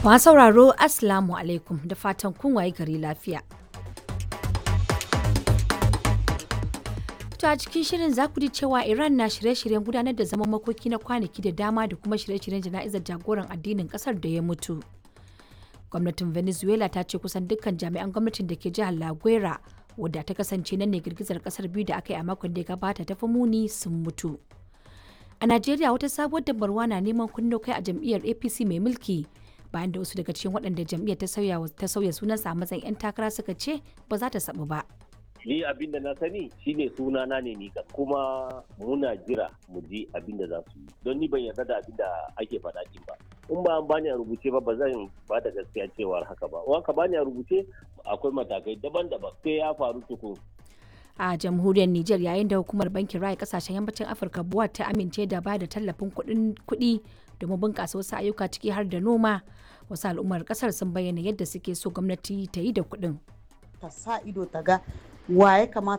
Masu sauraro Assalamu alaikum da fatan kun waye gari lafiya. To a cikin shirin za ku ji cewa Iran na shirye-shiryen gudanar da zaman makoki na kwanaki da dama da kuma shirye-shiryen jana'izar jagoran addinin kasar da ya mutu. Gwamnatin Venezuela ta ce kusan dukkan jami'an gwamnatin da ke jihar La Guera wadda ta kasance nan ne girgizar kasar biyu da aka yi a makon da ya gabata ta fi muni sun mutu. A Najeriya wata sabuwar dabarwa na neman kunno kai a jam'iyyar APC mai mulki bayan da wasu daga cikin waɗanda jam'iyyar ta sauya ta sauya sunansa a matsayin 'yan takara suka ce ba za ta sabu ba. ni abin da na sani shine sunana ne ni kan kuma muna jira mu ji abin da za su yi don ni ban yarda da abin da ake faɗa din ba in ba an bani a rubuce ba ba zan ba da gaskiya cewar haka ba in ka bani a rubuce akwai matakai daban-daban sai ya faru tukun a jamhuriyar Nijar yayin da hukumar bankin raya kasashen yammacin Afirka buwa ta amince da ba da tallafin kuɗi domin bunƙasa wasu ayyuka ciki har da noma wasu al'ummar ƙasar sun bayyana yadda suke so gwamnati ta yi da kuɗin. ta sa ido ta ga wa ya kamata